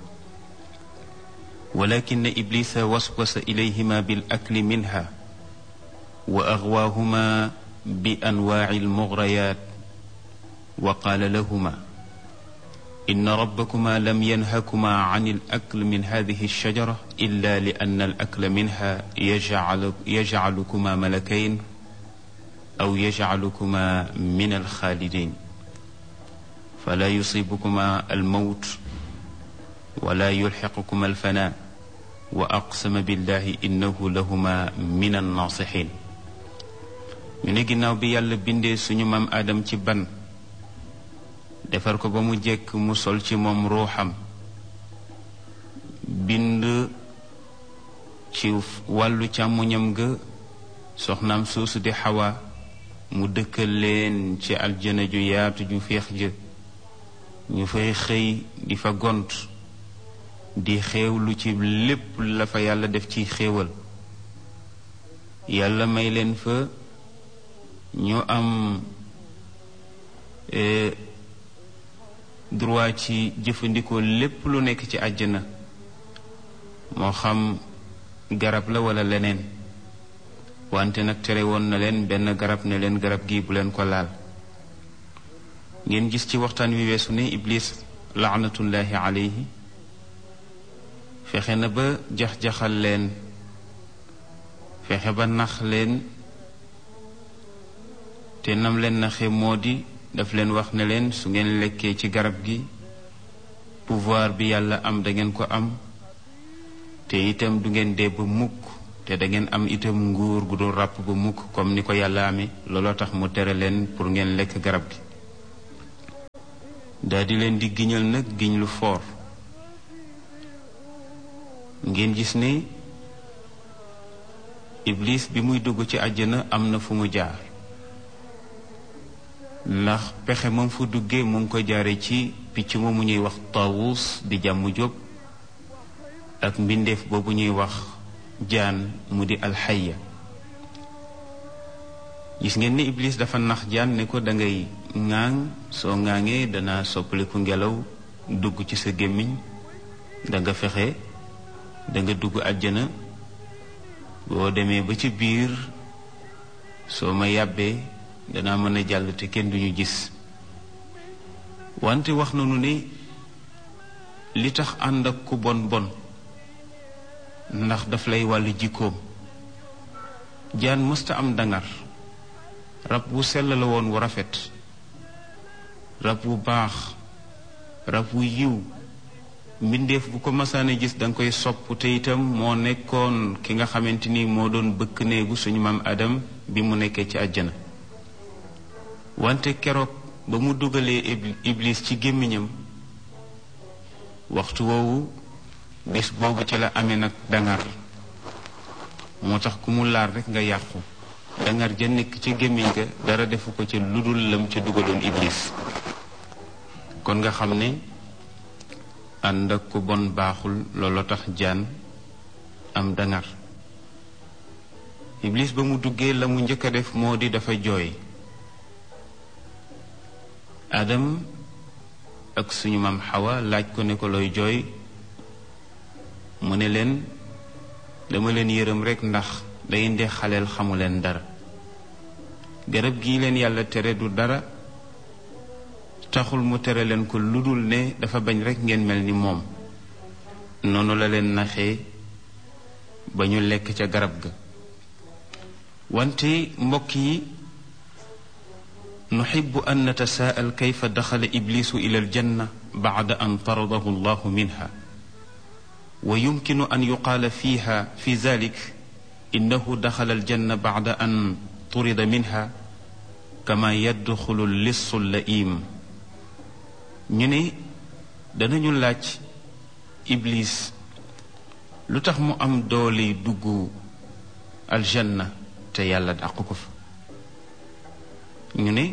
ولكن إبليس وسوس إليهما بالأكل منها وأغواهما بأنواع المغريات وقال لهما إن ربكما لم ينهكما عن الأكل من هذه الشجرة إلا لأن الأكل منها يجعل يجعلكما ملكين أو يجعلكما من الخالدين فلا يصيبكما الموت ولا يلحقكما الفناء وأقسم بالله إنه لهما من الناصحين ñu ne ginnaaw bi yàlla bindee suñu maam aadam ci ban defar ko ba mu jekk mu sol ci moom ruuxam bind ci wàllu càmmuñam ga soxnaam soosu di xawa mu dëkkal leen ci aljana ju yaatu ju féex jë ñu fay xëy di fa gont di xéewlu ci lépp la fa yàlla def ci xéewal yàlla may leen fa ñu am droit ci jëfandikoo lépp lu nekk ci àjjana moo xam garab la walla leneen wante nag tere woon na leen benn garab ne leen garab gi bu leen ko laal ngeen gis ci waxtaan wi weesu ne iblis laanatullahi alayhi fexe na ba jax-jaxal leen fexe ba nax leen te nam leen naxe moo di daf leen wax ne leen su ngeen lekkee ci garab gi pouvoir bi yàlla am da ngeen ko am te itam du ngeen dee ba mukk te da ngeen am itam nguur gu dul ràpp ba mukk comme ni ko yàlla amee looloo tax mu tere leen pour ngeen lekk garab gi daa di leen di giñal nag giñ lu foor ngeen gis ne iblis bi muy dugg ci àjjana am na fu mu jaar ndax pexe moom fu duggee mu ngi ko jaare ci picc moomu ñuy wax tawus di jàmm jóg ak mbindeef boobu ñuy wax jaan mu di alxaya gis ngeen ni iblis dafa nax jaan ne ko da ngay ŋaaŋ soo ŋaaŋee dana soppaliku ngelaw dugg ci sa gémmiñ da nga fexe da nga dugg àjjana boo demee ba ci biir soo ma yàbbee danaa mën a jàll te kenn duñu gis wante wax nañu ne li tax ànd ak ku bon bon ndax daf lay wàllu jikkoom jaan mësta am dangar rab wu sell la woon wu rafet rab wu baax rab wu yiw mbindeef bu ko masaane gis danga koy sopp te itam moo nekkoon ki nga xamante ni moo doon bëkk néegu suñu maam Adam bi mu nekkee ci àjjana wante keroog ba mu dugalee iblis ci gémmiñam waxtu woowu bés boobu ci la amee nag dangar moo tax ku mu laal rekk nga yàqu dangar ja nekk ci gémmiñ ga dara defu ko ca lu dul lam ca dugaloon iblis kon nga xam ne ànd ak ku bon baaxul looloo tax jaan am dangar iblis ba mu duggee la mu njëkk a def moo di dafa jooy adam ak suñu maam xawa laaj ko ne ko looy jooy mu ne leen dama leen yërëm rekk ndax day nde xaleel xamu leen dara garab gii leen yàlla tere du dara taxul mu tere leen ko lu dul ne dafa bañ rekk ngeen mel ni moom noonu la leen naxee ba ñu lekk ca garab ga wante mbokk yi nuxibu an natasaa'al kayfa daxala iblisu ila aljanna bacda an taradahu allahu minha wa yumkinu an yuqaala fiha fi zalik innahu daxala aljanna bacda an turida minha kama yadxulu lissu laim ñu ne danañu laaj iblis lu tax mu am doole dugg aljanna te yàlla dàq ko fa ñu ne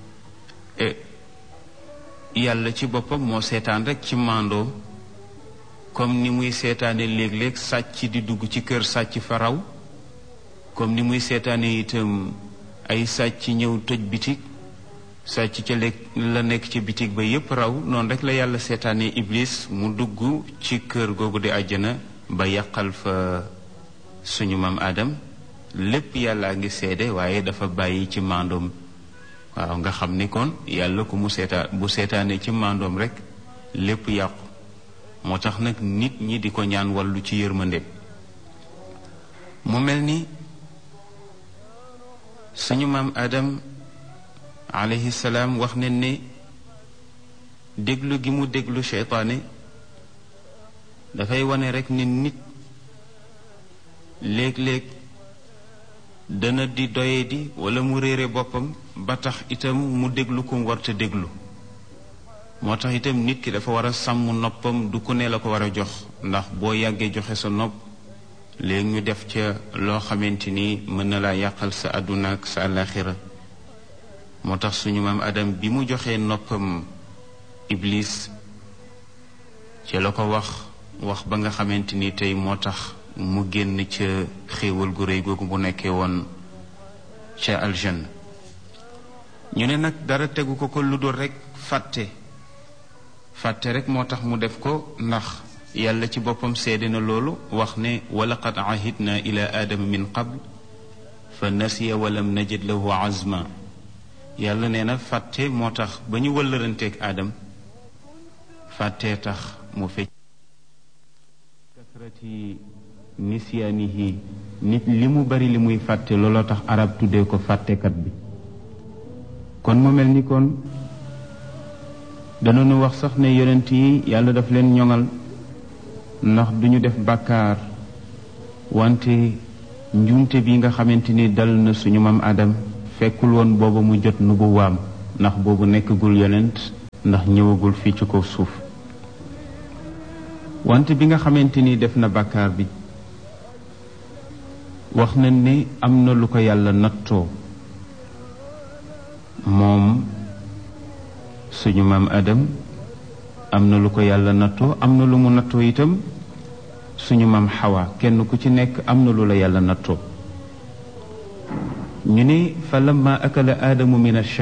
yàlla ci boppam moo seetaan rekk ci màndoo comme ni muy seetaane léeg-léeg sàcc di dugg ci kër sàcc fa raw comme ni muy seetaane itam ay sàcc ñëw tëj bitig sàcc ca lekk la nekk ci bitig ba yépp raw noonu rekk la yàlla seetaane iblis mu dugg ci kër googu di àjjana ba yàqal fa suñu maam Adam lépp yàlla ngi seede waaye dafa bàyyi ci màndoom waaw nga xam ni kon yàlla ku mu seetaan bu seetaane ci màndoom rekk lépp yàqu moo tax nag nit ñi di ko ñaan wàllu ci yërmande mu mel ni suñu maam Adam alayhi salaam wax ne ne déglu gi mu déglu seytaane dafay wane rekk ni nit léeg-léeg dana di doye di walla mu réere boppam ba tax itam mu déglu ko mu warta déglu moo tax itam nit ki dafa war a sàmm noppam du ku ne la ko war a jox ndax boo yàggee joxe sa nopp léegi ñu def ca loo xamante ni mën na laa yàqal sa àdduna ak sa àllaaxira moo tax suñu maam Adam bi mu joxee noppam Iblis ci la ko wax wax ba nga xamante ni tey moo tax mu génn ca xéewal gu réy googu bu nekkee woon ca aljanna ñu ne nag dara tegu ko ko lu dul rekk fàtte fàtte rekk moo tax mu def ko ndax yàlla ci boppam seede na loolu wax ne walaqad ahidna ila aadama min qabl fa nasiya walam najid lahu azma yàlla nee na fàtte moo tax ba ñu wëllëranteeg aadam fàttee tax mu fecc kasrati nisyaanihi nit li mu bari li muy fàtte looloo tax arab tuddee ko fàttekat bi kon mu mel ni kon danañu wax sax ne yonent yi yàlla daf leen ñoŋal ndax duñu def bàkkaar wante njuumte bi nga xamante ni dal na suñu maam Adam fekkul woon booba mu jot nubuwaam ndax boobu nekkagul yonent ndax ñëwagul fii ci kaw suuf wante bi nga xamante ni def na bàkkaar bi wax nañ ne am na lu ko yàlla nattoo moom suñu maam Adam am na lu ko yàlla nattoo am na lu mu nattoo itam suñu maam Xawa kenn ku ci nekk am na lu la yàlla nattoo ñu ne fa lamma akala aadamu min